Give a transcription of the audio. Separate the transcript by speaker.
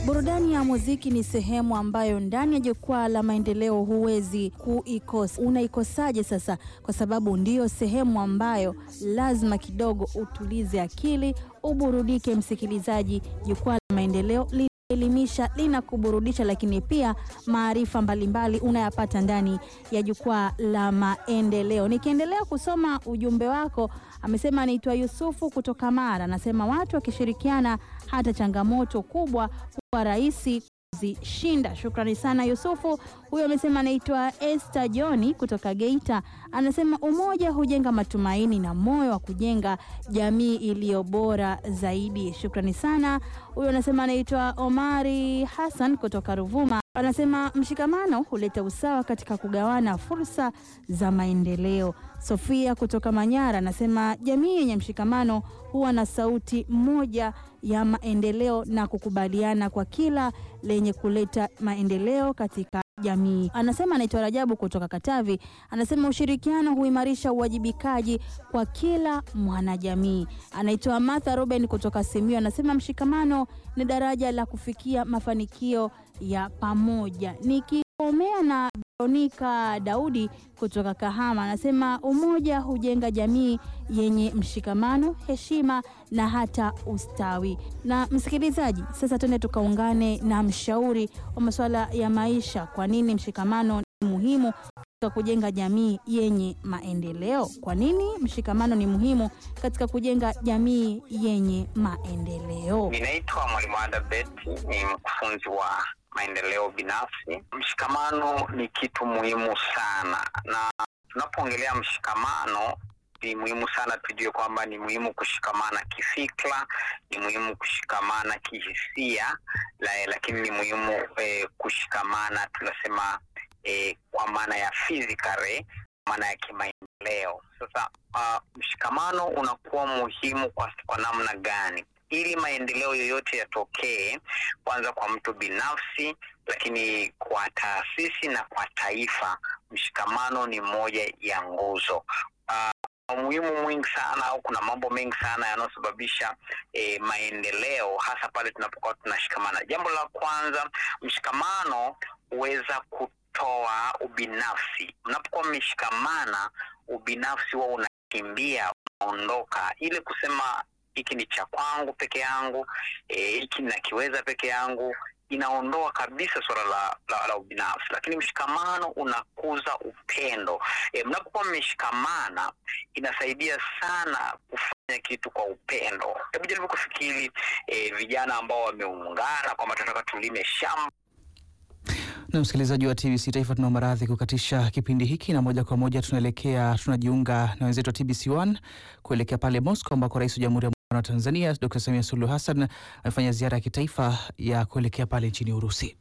Speaker 1: Burudani ya muziki ni sehemu ambayo ndani ya jukwaa la maendeleo huwezi kuikosa. Unaikosaje sasa? Kwa sababu ndiyo sehemu ambayo lazima kidogo utulize akili, uburudike. Msikilizaji, jukwaa la maendeleo linaelimisha, linakuburudisha, lakini pia maarifa mbalimbali unayapata ndani ya jukwaa la maendeleo. Nikiendelea kusoma ujumbe wako, amesema anaitwa Yusufu kutoka Mara, anasema watu wakishirikiana hata changamoto kubwa huwa rahisi kuzishinda. Shukrani sana Yusufu. Huyo amesema anaitwa Esther Johni kutoka Geita, anasema umoja hujenga matumaini na moyo wa kujenga jamii iliyo bora zaidi. Shukrani sana. Huyo anasema anaitwa Omari Hassan kutoka Ruvuma, anasema mshikamano huleta usawa katika kugawana fursa za maendeleo. Sofia kutoka Manyara anasema jamii yenye mshikamano huwa na sauti moja ya maendeleo na kukubaliana kwa kila lenye kuleta maendeleo katika jamii. Anasema anaitwa Rajabu kutoka Katavi, anasema ushirikiano huimarisha uwajibikaji kwa kila mwanajamii. Anaitwa Martha Ruben kutoka Simiyu, anasema mshikamano ni daraja la kufikia mafanikio ya pamoja. Nikikomea na Veronika Daudi kutoka Kahama anasema umoja hujenga jamii yenye mshikamano, heshima na hata ustawi. Na msikilizaji, sasa twende tukaungane na mshauri wa masuala ya maisha. Kwa nini mshikamano ni muhimu katika kujenga jamii yenye maendeleo? Kwa nini mshikamano ni muhimu katika kujenga jamii yenye maendeleo?
Speaker 2: Ninaitwa Mwalimu Ada Beti, ni mkufunzi wa maendeleo binafsi. Mshikamano ni kitu muhimu sana, na tunapoongelea mshikamano ni muhimu sana tujue kwamba ni muhimu kushikamana kifikra, ni muhimu kushikamana kihisia la, lakini ni muhimu eh, kushikamana tunasema eh, kwa maana ya physically, maana ya kimaendeleo. Sasa uh, mshikamano unakuwa muhimu kwa, kwa namna gani? ili maendeleo yoyote yatokee, kwanza kwa mtu binafsi, lakini kwa taasisi na kwa taifa, mshikamano ni moja ya nguzo uh, umuhimu mwingi sana au kuna mambo mengi sana yanayosababisha eh, maendeleo hasa pale tunapokuwa tunashikamana. Jambo la kwanza, mshikamano huweza kutoa ubinafsi. Mnapokuwa mmeshikamana, ubinafsi huwa unakimbia, unaondoka, ile kusema hiki ni cha kwangu peke yangu, hiki e, nakiweza peke yangu, inaondoa kabisa suala la, la, la ubinafsi. Lakini mshikamano unakuza upendo. E, mnapokuwa mmeshikamana inasaidia sana kufanya kitu kwa upendo. Hebu jaribu kufikiri e, vijana ambao wameungana kwamba tunataka tulime shamba
Speaker 3: na msikilizaji wa TBC Taifa, tunaomba radhi kukatisha kipindi hiki, na moja kwa moja tunaelekea tunajiunga na wenzetu wa TBC 1 kuelekea pale Moscow ambako rais wa Jamhuri ya Muungano wa Tanzania Dr. Samia Suluhu Hassan amefanya ziara ya kitaifa ya kuelekea pale nchini Urusi.